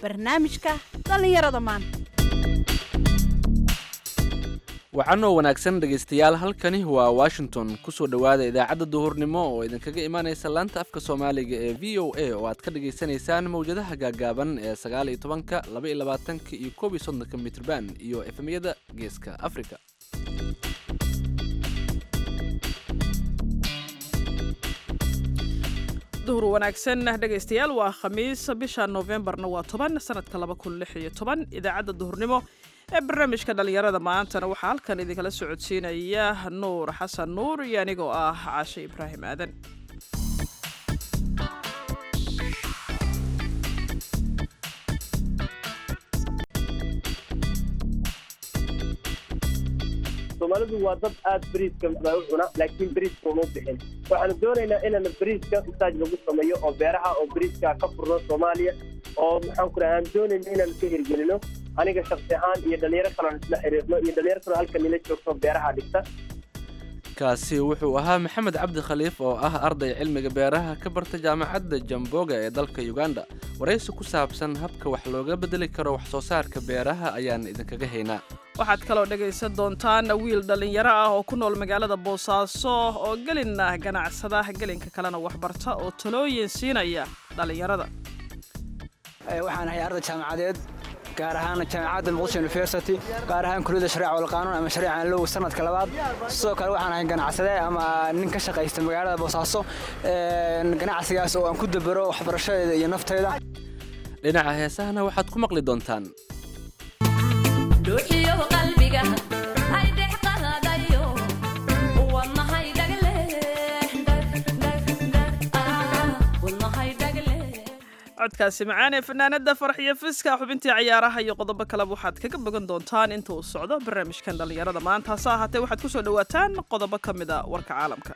barnaamijka dhallinyarada maanta wacanoo wanaagsan dhegaystayaal halkani waa washington kusoo dhowaada idaacadda duhurnimo oo idinkaga imaanaysa laanta afka soomaaliga ee v o a oo aad ka dhagaysanaysaan mawjadaha gaagaaban ee sagaal iyo tobanka laba iyo labaatanka iyo koob iyo soddonka mitrban iyo efemyada geeska africa duhur wanaagsan dhegaystayaal waa khamiis bisha noofembarna waa toban sanadka laba kun lix iyo toban idaacadda duhurnimo ee barnaamijka dhallinyarada maantana waxaa halkan idinkala socodsiinaya nuur xasan nuur iyo anigoo ah caashe ibraahim aadan soomaalidu waa dad aad beriiska u cuna laakiin beriiska uma bixin waxaanu doonaynaa inaan beriiska masaaj lagu sameeyo oo beeraha oo beriiska ka furno soomaaliya oo maxaan ku raha aan doonayna inaan ka hirgelino aniga shaksi ahaan iyo dhalinyaro kalean isla xiriirno iyo dhalinyaro kaleo halkan nila joogto beeraha dhigta kaasi wuxuu ahaa maxamed cabdi khaliif oo ah arday cilmiga beeraha ka barta jaamacadda jamboga ee dalka uganda waraysi ku saabsan habka wax looga bedeli karo wax soo saarka beeraha ayaan idinkaga haynaa waxaad kaloo dhegaysan doontaan wiil dhallinyaro ah oo ku nool magaalada boosaaso oo gelina ganacsada gelinka kalena waxbarta oo talooyin siinaya dhallinyarada waxaan ahay arday jaamacadeed gaar ahaan jaamacadda muqdisho university gaar ahaan kuliyadda shariica walqaanuun ama shariica low sanadka labaad sidoo kale waxaan ahay ganacsade ama nin ka shaqaysta magaalada boosaaso ganacsigaas oo aan ku dabaro waxbarashadeeda iyo nafteyda dhinaca heesahana waxaad ku maqli doontaan codkaasi macaan ee fanaanada farxiyo fiska xubintii cayaaraha iyo qodobo kaleba waxaad kaga bogan doontaan inta uu socdo barnaamijkan dhallinyarada maanta hase ahaatee waxaad kusoo dhawaataan qodobo ka mid a warka caalamka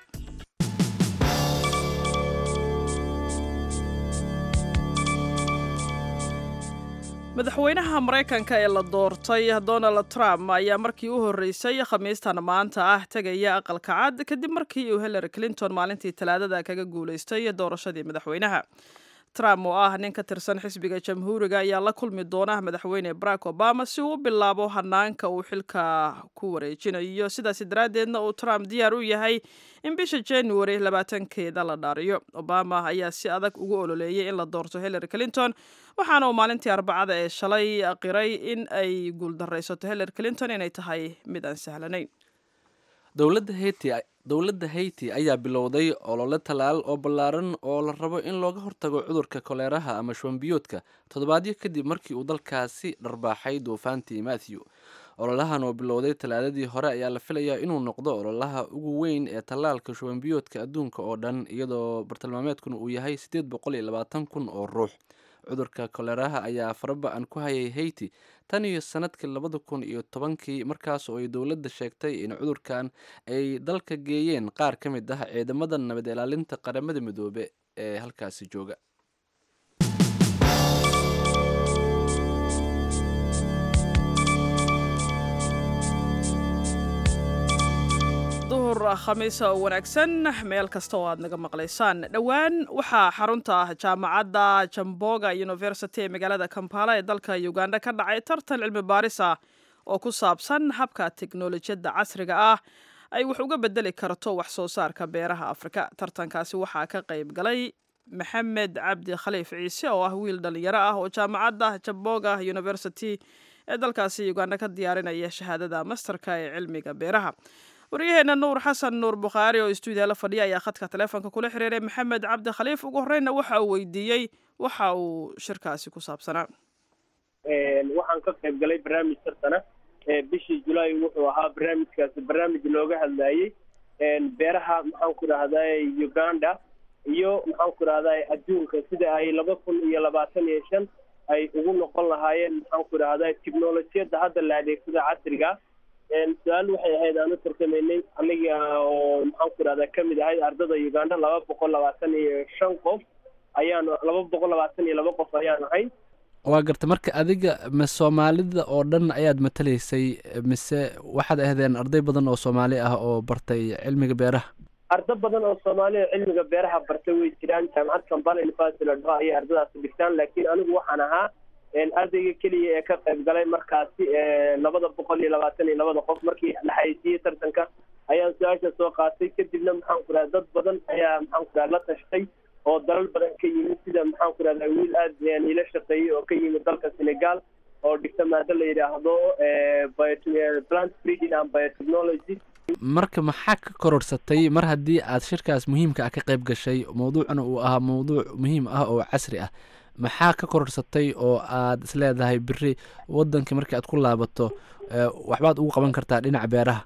madaxweynaha maraykanka ee la doortay donald trump ayaa markii u horreysay khamiistan maanta ah tegaya aqalka cad kadib markii uu hillary clinton maalintii talaadada kaga guulaystay doorashadii madaxweynaha trump oo ah nin ka tirsan xisbiga jamhuuriga ayaa la kulmi doona madaxweyne barack obama si uu u bilaabo hanaanka uu xilka ku wareejinayo sidaasi daraaddeedna uu trump diyaar u yahay in bisha january labaatankeeda la dhaariyo obama ayaa si adag ugu ololeeyay in la doorto hillary clinton waxaana uu maalintii arbacada ee shalay qiray in ay guuldaraysato hillary clinton inay tahay mid aan sahlanayn dowladda haiti dowladda haiti ayaa bilowday olole tallaal oo ballaaran oo la rabo in looga hortago cudurka koleeraha ama shuwanbiyoodka toddobaadyo kadib markii uu dalkaasi dharbaaxay duufaantii matthew ololahan oo bilowday talaadadii hore ayaa la filayaa inuu noqdo ololaha ugu weyn ee tallaalka shuwanbiyoodka adduunka oo dhan iyadoo bartilmaameedkuna uu yahay siddeed boqol iyo labaatan kun oo ruux cudurka koleraha ayaa faraba-an ku hayay haiti tan iyo sanadkii labada kun iyo tobankii markaas oo ay dowladda sheegtay in cudurkan ay dalka geeyeen qaar ka mid ah ciidamada nabad ilaalinta qaramada midoobe ee halkaasi jooga duhur khamiisa oo wanaagsan meel kasta oo aad naga maqlaysaan dhowaan waxaa xarunta jaamacadda jamboga university ee magaalada kampala ee dalka uganda ka dhacay tartan cilmi baaris ah oo ku saabsan habka teknolojiyadda casriga ah ay wax uga bedeli karto wax soo saarka beeraha afrika tartankaasi waxaa ka qayb galay maxamed cabdi khaliif ciise oo ah wiil dhalinyaro ah oo jaamacadda jamboga university ee dalkaasi uganda ka diyaarinaya shahaadada masterka ee cilmiga beeraha waryaheena nuur xasan nuur bukhaari oo stuudiya la fadhiya ayaa khadka taleefonka kula xiriiray maxamed cabdi khaliif ugu horreynna waxa uu weydiiyey waxa uu shirkaasi ku saabsanaa waxaan ka qayb galay barnaamij tartana bishii julaay wuxuu ahaa barnaamijkaasi barnaamij looga hadlayey beeraha maxaan ku dhahday uganda iyo maxaan ku dhahday adduunka sida ay laba kun iyo labaatan iyo shan ay ugu noqon lahaayeen maxaan ku dhahday technolojiyadda hadda la adeegsada casriga su-aal waxay ahayd aan u tartamaynay aniga oo maxaan ku dhahdaa kamid ahayd ardada uganda laba boqol labaatan iyo shan qof ayaan laba boqol labaatan iyo laba qof ayaan ahay waa garta marka adiga ma soomaalida oo dhan ayaad matalaysay mise waxaad ahdeen arday badan oo soomaali ah oo bartay cilmiga beeraha ardo badan oo soomaaliya cilmiga beeraha bartay way jiraan jaamacad kambala university la dhaho ayay ardadaasi dhigtaan laakiin anigu waxaan ahaa ardayga keliya ee ka qayb galay markaasi labada boqol iyo labaatan iyo labada qof markii la xayeysiiyey tartanka ayaan su-aasha soo qaatay kadibna maxaan ku rahda dad badan ayaa maxaan ku rahda la tashtay oo dalal badan ka yimid sida maxaan ku rahda wiil aad ila shaqeeyey oo ka yimid dalka senegal oo dhigta maado la yidhaahdo plant breeding and biotechnology marka maxaa ka kororsatay mar haddii aad shirkaas muhiimka ah ka qayb gashay mawduucuna uu ahaa mawduuc muhiim ah oo casri ah maxaa ka kororsatay oo aad isleedahay beri waddanka markii aad ku laabato waxbaad ugu qaban kartaa dhinaca beeraha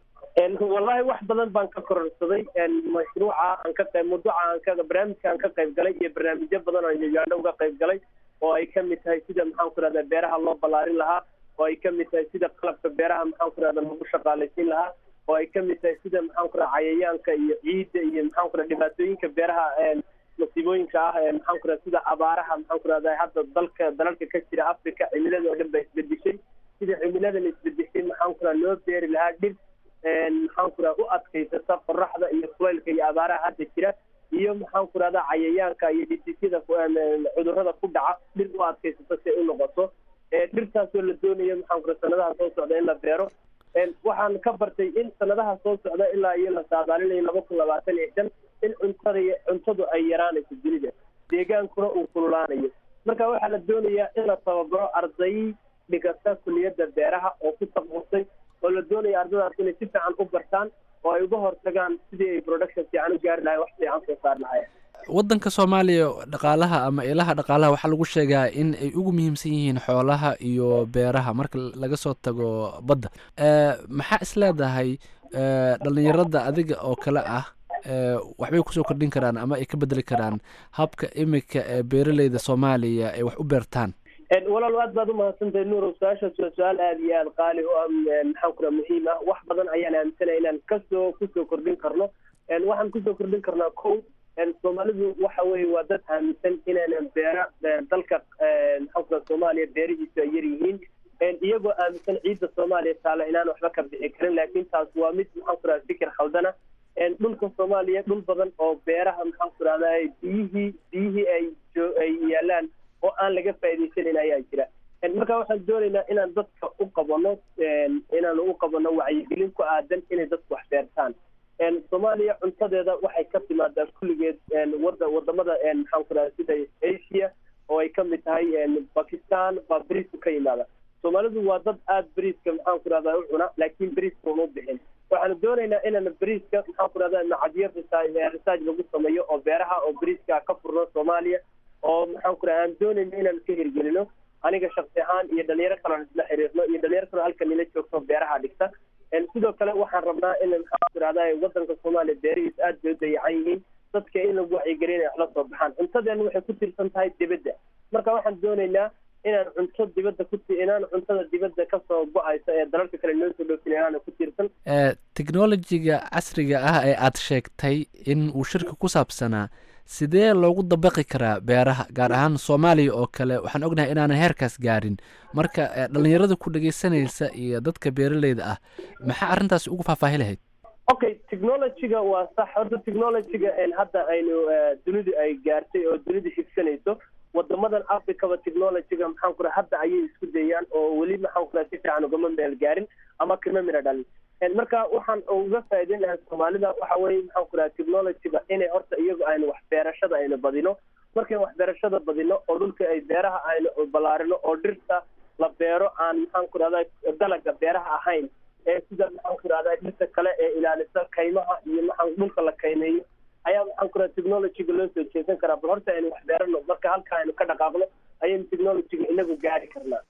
wallahi wax badan baan ka kororsaday mashruuca aan ka qayb mawduuca aan ka barnaamijka aan ka qayb galay iyo barnaamijyo badan oo uganda uga qayb galay oo ay kamid tahay sida maxaan ku rahdaa beeraha loo ballaarin lahaa oo ay kamid tahay sida qalabka beeraha maxaan ku rahda lagu shaqaalaysiin lahaa oo ay kamid tahay sida maxaan ku raha cayayaanka iyo ciidda iyo maxaan ku raha dhibaatooyinka beeraha masiibooyinka ah maxaan ku raha sida abaaraha maxaan ku rahda hadda dalka dalalka ka jira africa cimilada oo dhan ba isbedeshay sida cimiladan isbedeshay maxaan ku raha loo beeri lahaa dhir maxaan ku raha u adkaysata qoraxda iyo kulaylka iyo abaaraha hadda jira iyo maxaan ku rahda cayayaanka iyo dhisiisyada cudurrada ku dhaca dhir u adkaysata si ay u noqoto dhirtaasoo la doonayo maxaan ku raha sanadaha soo socda in la beero waxaan ka bartay in sanadaha soo socda ilaa iyo la saadaalinayo laba kun labaatan iyo shan in cuntada cuntadu ay yaraanayso dunida deegaankuna uu kululaanayo marka waxaa la doonayaa in la tababaro arday dhigata kuliyadda beeraha oo ku taqusay oo la doonaya ardadaas inay si fiican u bartaan oo ay uga hortagaan sidii ay production fiican u gaari lahayen wax fiican soo saar lahayen waddanka soomaaliya dhaqaalaha ama ilaha dhaqaalaha waxaa lagu sheegaa in ay ugu muhiimsan yihiin xoolaha iyo beeraha marka laga soo tago badda maxaa is leedahay dhallinyarada adiga oo kale ah waxbay kusoo kordhin karaan ama ay ka bedeli karaan habka imika ee beeraleyda soomaaliya ay wax u beertaan walaal aad baad umahadsantahay nuurow su-aashaas waa su-aal aada iyo aada qaali u ah maxaan ku raha muhiim ah wax badan ayaan aaminsanaya inaan kasoo kusoo kordhin karno waxaan kusoo kordhin karnaa ko soomaalidu waxa weye waa dad aaminsan inaanan beera dalka maxaan ku raha soomaaliya beerihiisu ay yar yihiin iyagoo aaminsan ciidda soomaaliya taala inaan waxba ka bixi karin laakiin taas waa mid maxaan ku raha fikir khaldana dhulka soomaaliya dhul badan oo beeraha maxaan ku rahdaa biyihii biyihii ay ay yaalaan oo aan laga faa'idaysanayn ayaa jira marka waxaan doonaynaa inaan dadka u qabano inaan u qabano wacyigelin ku aadan inay dadku wax beertaan soomaaliya cuntadeeda waxay ka timaadaa kulligeed wada wadamada maxaan ku rahda sida asia oo ay kamid tahay bakistan baa beriisku ka yimaada soomaalidu waa dad aada beriiska maxaan ku rahdaa u cuna laakiin beriiska uma bixin waxaanu doonaynaa inaan beriiska maxaan ku rahdaa macadyo research lagu sameeyo oo beeraha oo beriiska ka furno soomaaliya oo maxaan ku raha aan doonayno inaan ka hirgelino aniga shaksi ahaan iyo dhalinyaro kalean isla xiriirno iyo dhalinyaro kaleo halkan ila joogto beeraha dhigta sidoo kale waxaan rabnaa in maxaan ku rahdaa wadanka soomaaliya beerihiis aad bay u dayacan yihiin dadka in lagu wacyigelin ay waxla soo baxaan cuntadeena waxay ku tiirsan tahay dibadda marka waxaan doonaynaa inaan cunto dibadda ku inaan cuntada dibadda kasoo go-aysa ee dalalka kale noo soo dhoofin inaana ku tiirsan technologiga casriga ah ee aad sheegtay in uu shirka ku saabsanaa sidee loogu dabaqi karaa beeraha gaar ahaan soomaaliya oo kale waxaan ognahay inaanan heerkaas gaarin marka dhalinyarada ku dhegeysanaysa iyo dadka beeraleyda ah maxaa arrintaasi ugu faahfaahi lahayd okay technologyga waa sax horta technologyga hadda aynu dunidu ay gaartay oo dunidu xigsanayso wadamadan africaba technologyga maxaan ku raha hadda ayay isku dayaan oo weli maxaan ku raha si fiican ugama meel gaarin ama kama mira dhalin marka waxaan uga faa'iideyn lahaa soomaalida waxa weye maxaan ku raha technologyga inay horta iyagu aynu waxbeerashada aynu badino markayn waxbeerashada badino oo dhulka ay beeraha aynu ballaarino oo dhirta la beero aan maxaan ku rahda dalaga beeraha ahayn ee sida maxaan ku rahda dhirta kale ee ilaalisa kaymaha iyo maxaan dhulka la kaymeeyo ayaa maxaan ku raha technologyga loo soo jeesan karaa bal horta aynu waxbeerano marka halka aynu ka dhaqaaqno ayaynu technologyga inagu gaari karnaa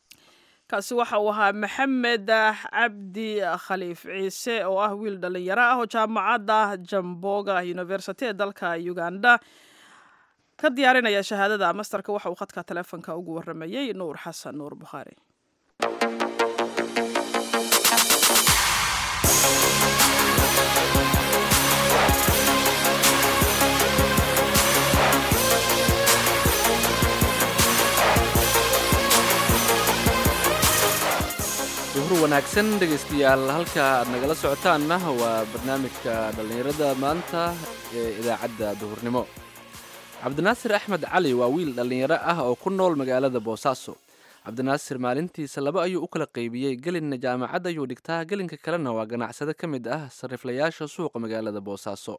kaasi waxa uu ahaa maxamed cabdi khaliif ciise oo ah wiil dhalinyaro ah oo jaamacadda jamboga university ee dalka uganda ka diyaarinaya shahaadada masterka waxa uu khadka teleefonka ugu waramayey nuur xasan nuur bukhaari duhur wanaagsan dhegaystayaal halka aad nagala socotaanna waa barnaamijka dhallinyarada maanta ee idaacadda duhurnimo cabdinaasir axmed cali waa wiil dhallinyaro ah oo ku nool magaalada boosaaso cabdinaasir maalintiisa laba ayuu u kala qaybiyey gelinna jaamacad ayuu dhigtaa gelinka kalena waa ganacsade ka mid ah sariflayaasha suuqa magaalada boosaaso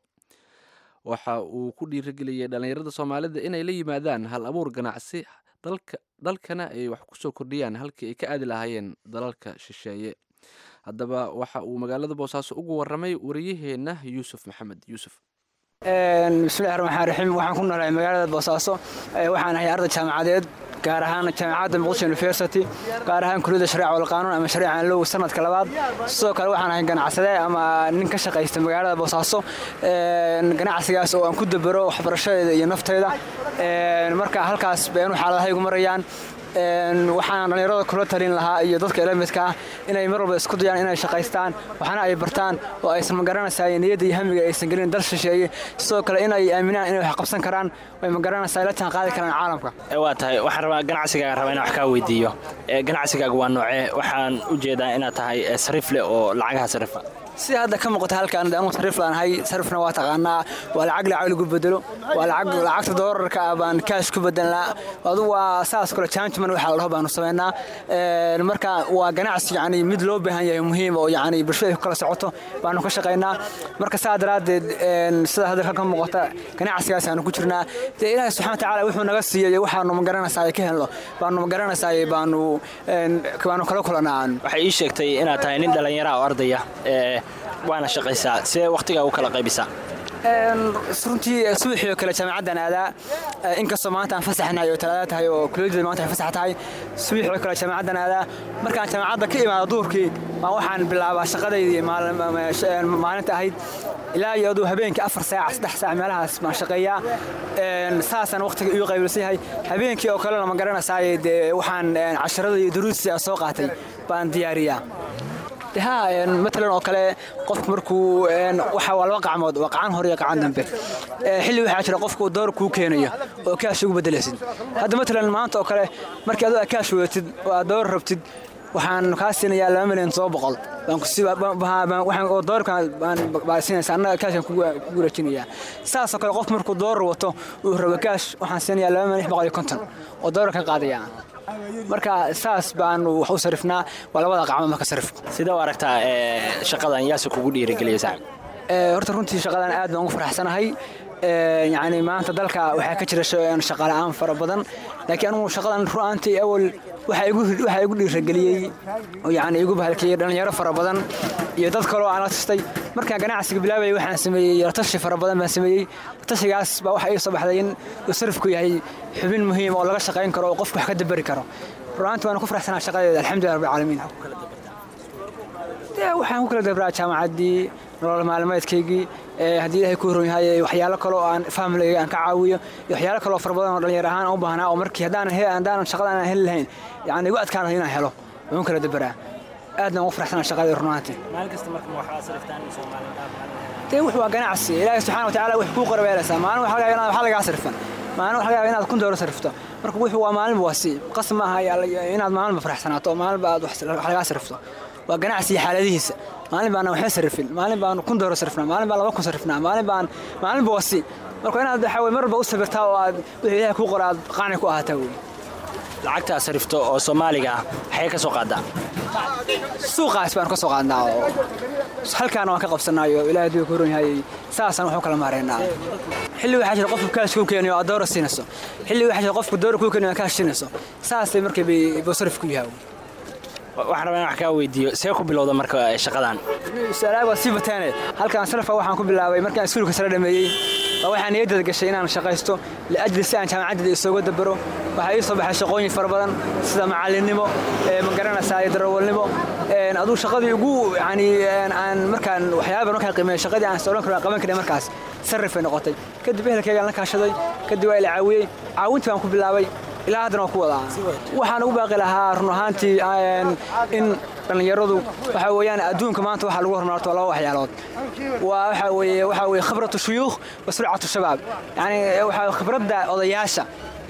waxa uu ku dhiirigeliyey dhallinyarada soomaalida inay la yimaadaan hal abuur ganacsi dalka dalkana ay wax ku soo kordhiyaan halkii ay ka aadi lahaayeen dalalka shisheeye haddaba waxa uu magaalada boosaaso ugu waramay wariyaheenna yuusuf maxamed yuusuf bismillahi raxmaan raxiim waxaan ku noolahay magaalada boosaaso waxaan ahay arday jaamacadeed gaar ahaan jaamacadda muqdisho university gaar ahaan kuliyadda shareeca wal qaanuun ama shareeca low sanadka labaad sidoo kale waxaan ahay ganacsade ama nin ka shaqaysta magaalada boosaaso ganacsigaas oo aan ku dabero waxbarashadeeda iyo nafteyda marka halkaas beenu xaaladahaygu marayaan waxaan dhallinyarada kula talin lahaa iyo dadka ila midka ah inay mar walba isku dayaan inay shaqaystaan waxna ay bartaan oo aysan magaranaysaa niyadda iyo hamiga aysan gelin dal shisheeye sidoo kale inay aaminaan inay wax qabsan karaan way magaranaysaa la jaan qaadi karaan caalamka waa tahay waxaan rabaa ganacsigaaga rabaa inaan wax kaa weydiiyo ganacsigaaga waa noocee waxaan u jeedaa inaad tahay sariifle oo lacagaha sarifa sida hadda ka muuqata halkaan anu sarif laanahay sarifna waa taqaanaa waa lacag lacag lagu bedelo waa lacag lacagta doolarka ah baan kaash ku bedelnaa adu waa saas kale changeman waxa la dhaho baanu samaynaa marka waa ganacsi yani mid loo baahan yahay muhiim oo yani bulshada ay ku kala socoto baanu ka shaqaynaa marka saa daraaddeed sida hadda ka muuqata ganacsigaas aanu ku jirnaa dee ilaahay subxana watacaala wuxuu naga siiyey waxaanu magaranaysaa ka helno baanu magaranaysaa baanu baanu kala kulanaa waxay ii sheegtay inaad tahay nin dhallinyara oo ardaya waana shaqaysaa see wakhtigaa u kala qaybisaa runtii subaxii oo kale jaamacaddan aadaa inkastoo maanta aan fasaxnahay oo talaada tahay oo kuliyadda maanta ay fasax tahay subaxii oo kale jaamacaddan aadaa markaan jaamacadda ka imaado duurkii baan waxaan bilaabaa shaqadaydii maalinta ahayd ilaa iyo aduu habeenkii afar saac saddex saac meelahaas baan shaqeeyaa saasaan wakhtiga igu qaybilsan yahay habeenkii oo kalena ma garanaysaay dee waxaan casharada iyo duruustii aan soo qaatay baan diyaariyaa ha matalan oo kale qofku markuu waxa waa laba qacmood waa qacan hore iyo qacan dambe xilli waxaa jira qofku door kuu keenayo oo kaash ugu bedelaysid hadda matalan maanta oo kale markii adoo kaash wadatid oo aad door rabtid waxaan kaa siinayaa laba milyan todoba boqol oo doorkan baa siinaysa annaga kaashan kugu rajinayaa saasoo kale qof markuu doorar wato uu rabo kaash waxaan siinayaa laba milyan lix boqol iyo konton oo doorar ka qaadaya marka saas baanu wax u sarifnaa waa labada qacmo marka sarifka sidee u aragtaa shaqadan yaase kugu dhiirigeliya saaxib horta runtii shaqadan aad baan ugu faraxsanahay yani maanta dalka waxaa ka jira shaqala'aan fara badan laakiin anugu shaqadan ru'aantii awal waxaa igu dhiirageliyey yani igu bahalkeeyey dhallinyaro fara badan iyo dad kaloo aan la tastay markaan ganacsiga bilaabayay waxaan sameeyey yartashi fara badan baan sameeyey tashigaas baa waxa ii soo baxday in uu sarifku yahay xubin muhiim oo laga shaqayn karo oo qofku wax ka daberi karo ru'aantii waan ku faraxsanaa shaqadeeda alxamdulilah rabbil caalamiin waxaan ku kala dabraa jaamacaddii nolol maalmeedkaygii haddii ilaahay ku horon yahay waxyaalo kale oo aan familygayga aan ka caawiyo iyo waxyaalo kale oo fara badan oo dhalinyar ahaan aan u baahnaa oo markii haddaanan haddaanan shaqadan aan heli lahayn yani igu adkaan lahay inaan helo waan kala dabaraa aadna ugu faraxsanaa shaqadii runaantii dee wux waa ganacsi ilaahay subxana watacaala wax kuu qorabeelaysaa maalin waxa laga yaabaa waxaa lagaa sarifan maalin waxa laga yaabaa inaad kun doolar sarifto marka wuxuu waa maalinba waa si qasab ma aha inaad maalinba faraxsanaato oo maalinba aad wax lagaa sarifto waa ganacsiga xaaladihiisa maalin baana waxba sarifin maalin baan kun dooro sarifnaa maalin baan laba kun sarifnaa maalin baan maalinba wasi marka inaad waxa mar walba u sabirtaa oo aad wixii ilaahay kuu qora aad qaani ku ahaataa wey lacagtaa sarifto oo soomaaliga ah waxay ka soo qaadaa suuqaas baan ka soo qaadnaa oo halkaana waan ka qabsanaayo ilaahay hadduu ku horon yahay saasaan waxu kala maareynaa xilli waxaa jira qofku kaash kuu keenayo aad doora siinayso xilli waxaa jira qofku doora kuu keenayo aad kaash siinayso saasay markay buu sarif ku yahay waxaan rabaa in wax kaa weydiiyo see ku bilowda marka shaqadan su-aalaha waa sii bataane halkaan sarfa waxaan ku bilaabay markaan iskuulka sare dhameeyey waa waxaan niyaddeeda gashay inaan shaqaysto liajli si aan jaamacaddeeda isooga dabaro waxaa ii soo baxay shaqooyin fara badan sida macallinnimo ma garanaysaa iyo darawalnimo aduu shaqadii ugu yani aan markaan waxyaaba badan markaan qiimeeyo shaqadii aan soolan karo aan qaban karin markaas sarrif bay noqotay kadib ehelkaygaan la kaashaday kadib waa ila caawiyey caawintii baan ku bilaabay ilaa haddana waa ku wadaa waxaan ugu baaqi lahaa run ahaantii in dhallinyaradu waxa weeyaan adduunka maanta waxaa lagu horumarto laba waxyaalood waa waxa weeye waxa weeye khibratu shuyuukh wa surcatu shabaab yani waxa khibradda odayaasha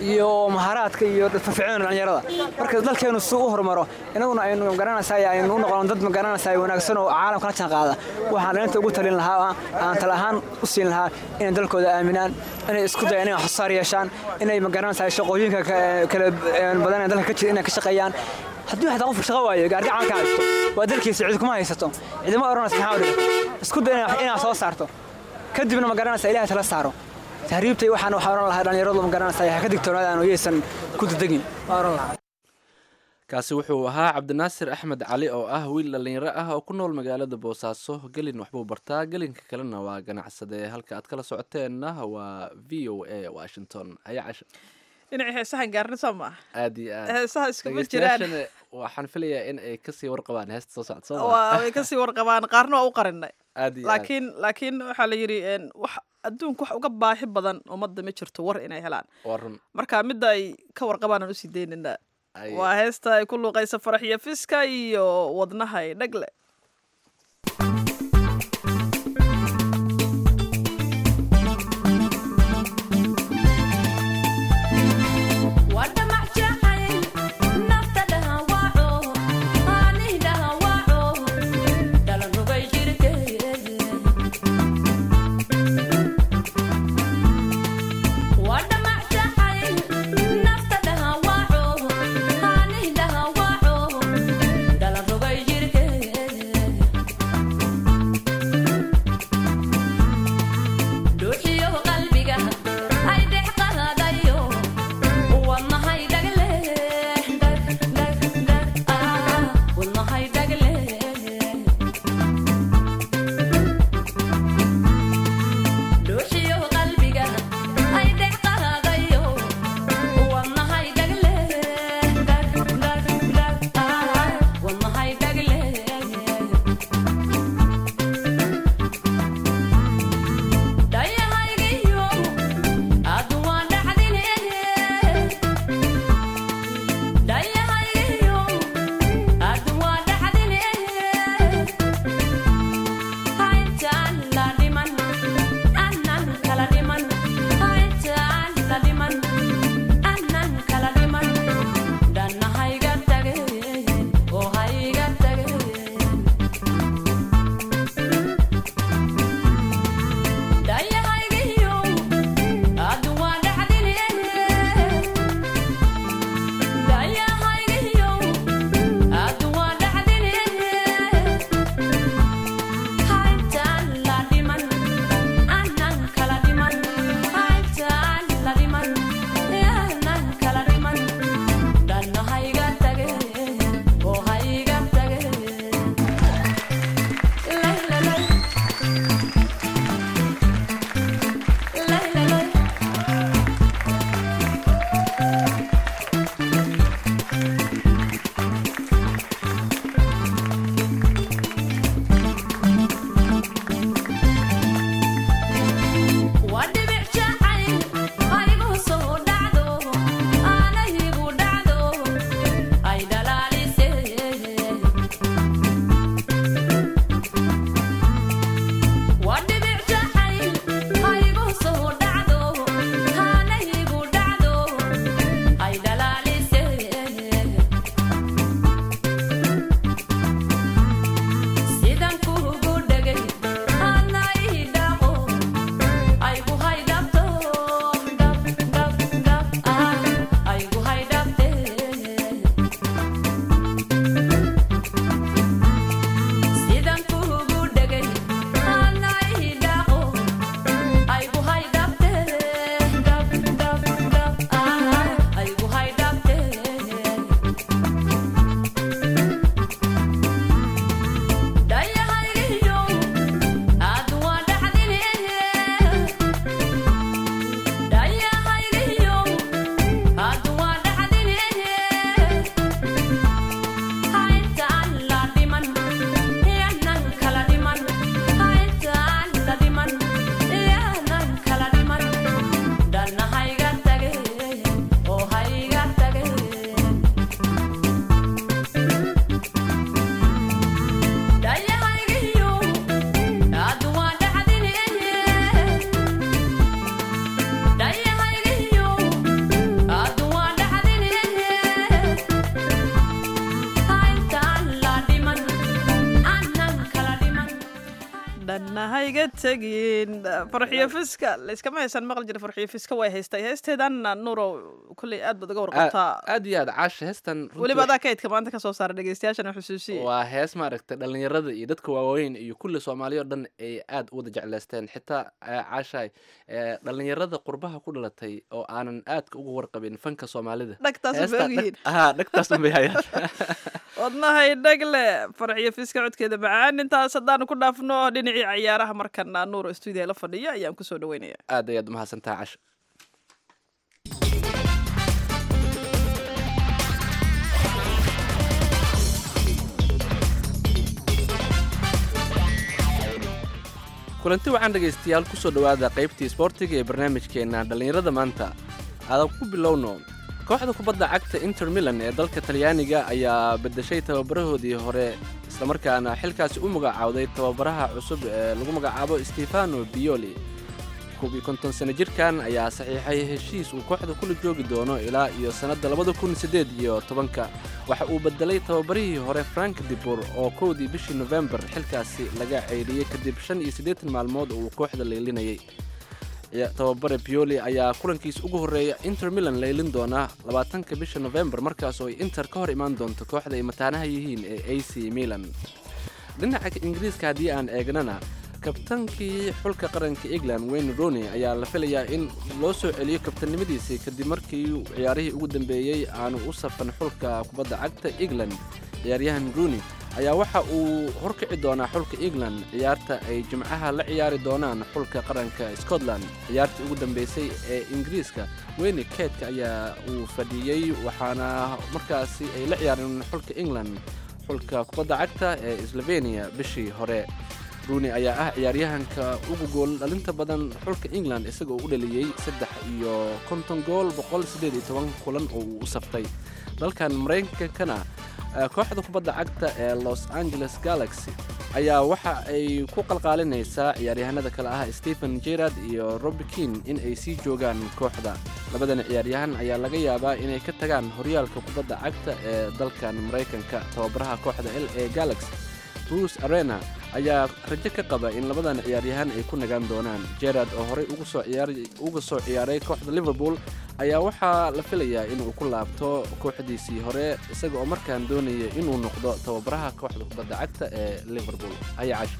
iyo maharaadka iyo firfircoon dhalinyarada marka dalkeenu si u horumaro inaguna aynu magaranaysaa aynu u noqono dad magaranaysaa wanaagsan oo caalamka la jaanqaada waxaan dhalinta ugu talin lahaa aan tala ahaan u siin lahaa inay dalkooda aaminaan inay isku dayaan inay waxsaar yeeshaan inay magaranaysaa shaqooyinka kala badan ee dalka ka jira inay ka shaqeeyaan haddii waxtaa qof shaqo waayo gaardi camalka haysto waa dalkiisa cid kuma haysato cidima odhanaysa maxaa udhiga isku day inaad soo saarto kadibna ma garanaysa ilahay tala saaro tahriibtay waxaan waxaa odhan lahaa dhallinyaradu ma garanaysa ha ka digtoonaadaan oo yaysan ku dadegin waa odhan lahaa kaasi wuxuu ahaa cabdinaasir axmed cali oo ah wiil dhallinyaro ah oo ku nool magaalada boosaaso gelin waxbuu bartaa gelinka kalena waa ganacsade halka aad kala socoteenna waa v o a washington haya casha dhinacii heesahan gaarna soo maaha aad iyo aad heesaha iskuma jiraan dhegeystayaashana waxaan filayaa in ay kasii warqabaan heesta soo socda soo waa way kasii warqabaan qaarna waa u qarinay aad iyo aad laakiin laakiin waxaa la yidhi een, wax adduunka wax uga baahi badan ummadda ma jirto war inay helaan waa run marka midda ay ka warqabaan aan usii daynana Ay- waa heesta ay ku luuqaysa faraxiyo fiska iyo wadnahay dhagle Dalan rogay jirkeed dhanna hayga tegin farxiyo fiska layskama haysan maqli jira farxiyo fiska way haystay heesteedan nuurow kolley aad baad uga warqabtaa aad iyo aad caasha heestan runtii weliba adaa kaydka maanta ka soo saara dhegeystayaashana xusuusiye waa hees maaragtay dhallinyarada iyo dadka waaweyn iyo kulli soomaaliya oo dhan ay aad u wada jecleysteen xitaa eh, caashaay eh, dhallinyarada qurbaha ku dhalatay oo aanan aadka uga warqabin fanka soomaalida dhagtaas Heesta bay ogyihiin dhag- haa dhagtaas unbay hayaan wadnahay dhagle farxiyo fiska codkeeda macaan intaas haddaanu ku dhaafno dhinacii ciyaaraha markana nuuro stuudiya la fadhiya ayaan kusoo dhaweynaya aad ayaad umahadsantaha casha kulanti waxaan dhegaystayaal kusoo dhowaada qaybtii isboortiga ee barnaamijkeenna dhallinyarada maanta aadan ku bilowno kooxda kubadda cagta inter milan ee dalka talyaaniga ayaa bedeshay tababarahoodii hore islamarkaana xilkaasi u magacaawday tababaraha cusub ee lagu magacaabo stefano bioli koob iyo konton sano jirkan ayaa saxiixay heshiis uu kooxda kula joogi doono ilaa iyo sannadda labada kun siddeed iyo tobanka waxa uu bedelay tababarihii hore frank dibur oo kowdii bishii nofembar xilkaasi laga ceyriyey kadib shan iyo siddeetan maalmood oo uu kooxda laylinayay Ya- tababare bioli ayaa kulankiisa ugu horreeya inter milan laylin doona labaatanka bisha nofembar markaas oo ay inter ka hor imaan doonto kooxda ay mataanaha yihiin ee a c milan dhinaca ingiriiska haddii aan eegnana kabtankii xulka qaranka england wayne rooney ayaa la filayaa in loo soo celiyo kabtannimadiisii kadib markii ciyaarihii ugu dambeeyey aanu u safan xulka kubadda cagta england ciyaaryahan rooney ayaa waxa uu horkici doonaa xulka england ciyaarta ay jimcaha la ciyaari doonaan xulka qaranka scotland ciyaartii ugu dambeysay ee ingiriiska weyne keedka ayaa uu fadhiyey waxaana markaasi ay la ciyaareen xulka england xulka kubadda cagta ee slovenia bishii hore rooney ayaa ah ciyaaryahanka ugu gool dhalinta badan xulka england isaga oo u dhaliyey saddex iyo konton gool boqol siddeed iyo toban kulan oo uu u saftay dalkan maraykankana eh, kooxda kubadda cagta ee los angeles galaxy ayaa waxa ay ku qalqaalinaysaa ciyaaryahanada kale ah stephen gerard iyo robi kin in ay sii joogaan kooxda labadan ciyaaryahan ayaa laga yaabaa inay ka tagaan horyaalka kubadda cagta ee dalkan maraykanka tababaraha kooxda l a galaxy bruce arena ayaa rajo ka qaba in labadan ciyaaryahan ay ku nagaan doonaan gerard oo horey ugu soo ciyaar- uga soo ciyaaray kooxda liverpool ayaa waxaa la filayaa inuu ku laabto kooxdiisii hore isaga oo markaan doonaya inuu noqdo tababaraha kooxda kubadda cagta ee liverpool ayaa cash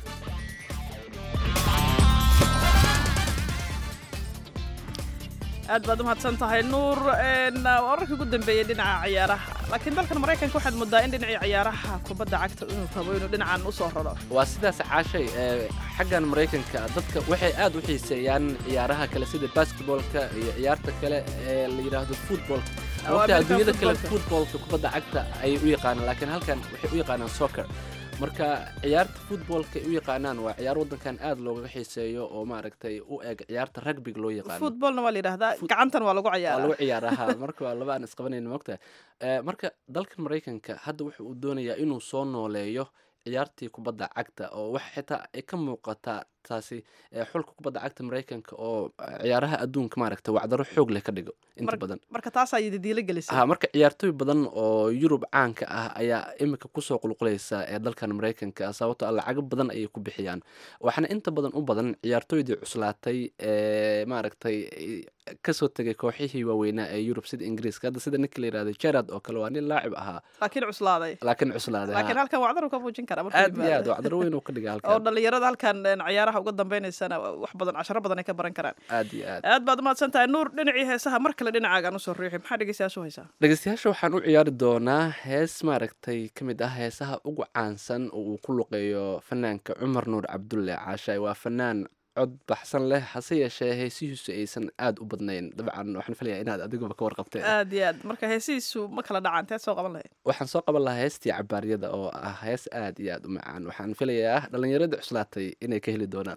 aad baad u mahadsan tahay nuur n wararkii ugu dambeeyey dhinaca ciyaaraha laakiin dalkan maraykanka waxaad moodaa in dhinacii ciyaaraha kubadda cagta inuu rabo inuu dhinacan usoo raro waa sidaas caashay ee xaggan maraykanka dadka waxay aad u xiiseeyaan ciyaaraha kale sida basketballka iyo ciyaarta kale ee la yidhaahdo footballka Waa waqti American adduunyada kale footballka. footballka kubadda cagta ayay u yaqaanaan laakiin halkan waxay u yaqaanaan soccer marka ciyaarta footballka ay u yaqaanaan waa ciyaar waddankan aad loogaga xiiseeyo oo maaragtay u eg ciyaarta rugbiga loo yaqaano footballna waa la yidhaahdaa Foot- gacantan waa lagu waa ciyaaraa lagu ciyaaraha marka waa laba aan isqabanayna mogtahay Eh, marka dalkan maraykanka hadda wuxa uu doonayaa inuu soo nooleeyo ciyaartii kubadda cagta oo wax xitaa ay ka muuqataa taasi eh, xulka kubadda cagta maraykanka oo eh, ciyaaraha adduunka maaragta wacdaro xoog leh ka dhigo inta Mar- badan marka taasaa yidadiilo gelisay ha marka ciyaartooy badan oo yurub caanka ah ayaa imika kusoo qulqulaysa ee dalkan maraykanka sababtoo ah lacago badan ayay ku bixiyaan waxaana inta badan u badan ciyaartooydii cuslaatay ee maaragtay eh, kasoo tegay kooxihii waaweynaa ee yurub sida ingiriiska hadda sida ninka la yirahdo gerard oo kale waa nin laacib ahaa laakiin cuslaaday laakiin cuslaaday laakiin ha. halkan wacdar uu ka muujin karaa markuu aad iyo aad yimaado. wacdaro weyn uu ka dhigay oo halkan dhalinyarada halkan een, ciyaaraha uga dambaynaysana wax badan casharo badan ay ka baran karaan aad iyo aad aad baad umahadsan tahay nuur dhinacii heesaha mar kale dhinacaagaan usoo riixi maxaa dhegeystayaashu haysaa dhegeystayaasha waxaan u ciyaari doonaa hees maaragtay ka mid ah heesaha ugu caansan oo uu ku luqeeyo fanaanka cumar nuur cabdulle caashaay waa fanaan cod baxsan leh hase yeeshee heesihiisu aysan aad u badnayn dabcan waxaan filayaa inaad adiguba ka warqabteen aad iyo aad marka heesihiisu ma kala dhacaan teed soo qaban lahayd waxaan soo qaban lahaa heestii cabaaryada oo ah hees aad iyo aad u macaan waxaan filayaa dhallinyaradii cuslaatay inay ka heli doonaan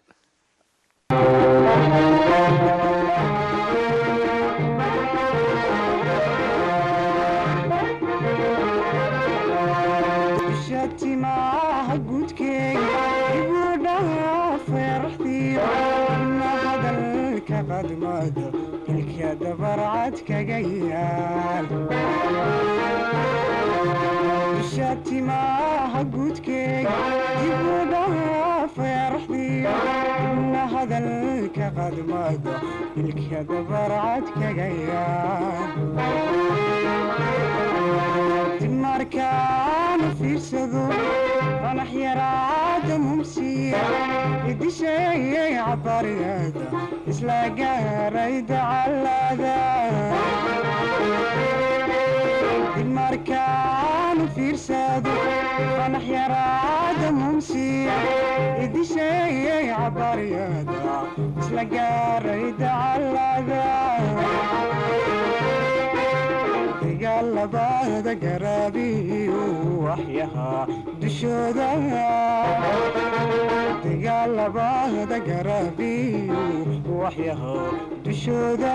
shatimaha gudkeega ibudhaha feeraxdiida ina hadalka qadmada ilka dabarcad kaga yaal shatimaha gudkeega ibudhaha feeraxdiida hadalka qadmado ilka dabarcad kaga yaab dib markaanu fiirsado fanax yaraada mumsiya idisheeyay cabariyada isla gaaray dacalada dib markaanu fiirsado fanax yaraada mumsiya idisheeyay cabariyada isla gaaray dacalada dagaalabada garaabiyu waxyahaa dushooda dagaalabada garaabiyu waxyahaa dushooda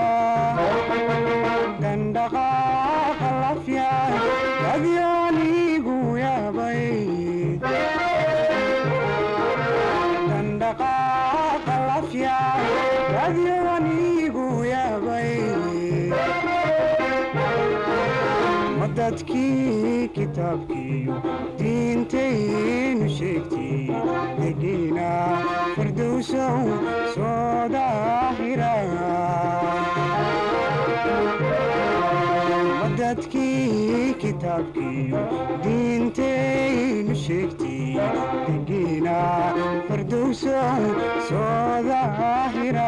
dandhaqaaqa lafya adyoonigu yaabay dandhaqaaqa lafya adyoonigu yaabay dadkii kitaabkiiyo diintaynu sheegtay degiina firdowsow soo daahira dadkii kitaabkiiyo diintaynu sheegtay degiina firdowsow soo daahira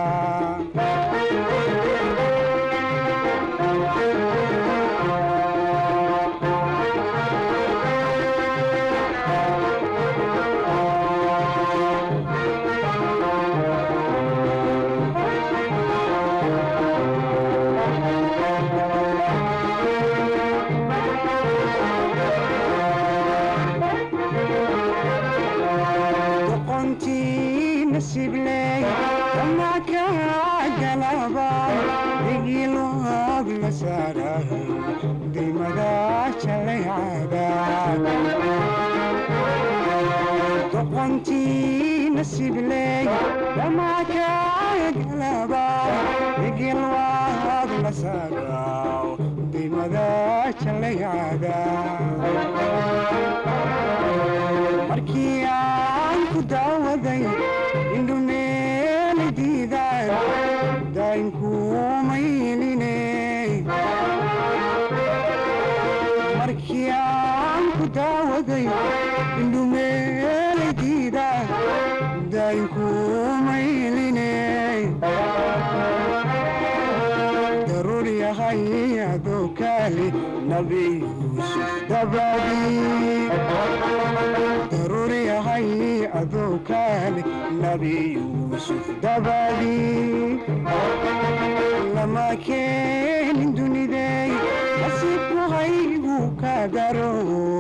nasibley kama ka galaba digiloog la saarahay dimada jalaycada doqontii nasibley kama ka galaba digilwaag la saaraw dimada jalaycada markii aan ku daawaday indhumeeli diidaan daynkuumayline markii aan ku daawaday indhumeeli diidaan daynkuumayline daruur yahay adoo kaali nabi yuusuf dabadii daruur yahay adoo kaali nabi yuusuf dabadii lama keenin dunidey nasiibku haygu ka daro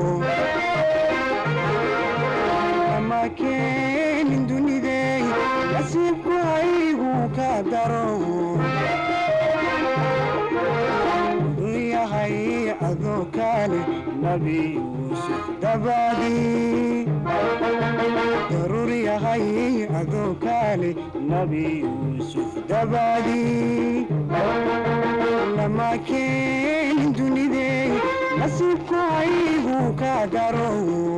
lama keenin dunidey nasiibku haygu ka daro yahay adoo kaale nabi yuusuf dabadii daruur yahay adoo kaale nabi yuusuf dabadii lama keenin dunidey nasiibku haygu ka daro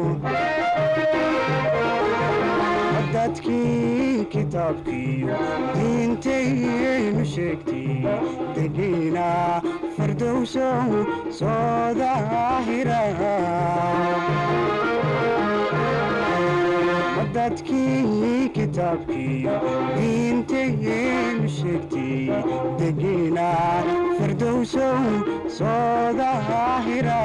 dadkii kitaabkiiyo diintaynu sheegtay degiina firdowsow soo daahira dadkii kitaabkiiyo diintaynu sheegtay degiina firdowsow soo daahira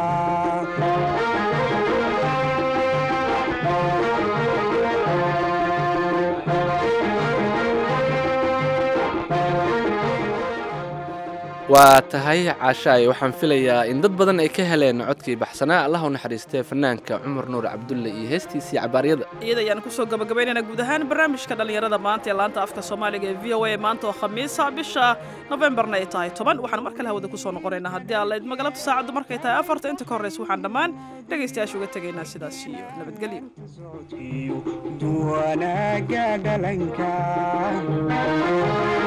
waa tahay caashaay waxaan filayaa in dad badan ay ka heleen codkii baxsanaa allah u naxariistee fanaanka cumar nuur cabdulle iyo heestiisii cabaaryada iyada ayaan kusoo gabagabaynaynaa guud ahaan barnaamijka dhallinyarada maanta ee laanta afka soomaaliga ee v o a maanta oo khamiisa bisha nofembarna ay tahay toban waxaan mar kale hawada kusoo noqonaynaa haddii alla idma galabta saacaddu markay tahay afarta inta ka horraysa waxaan dhammaan dhegaystayaasha uga tegaynaa sidaas iyo nabadgelyo duwanaaga dhalanka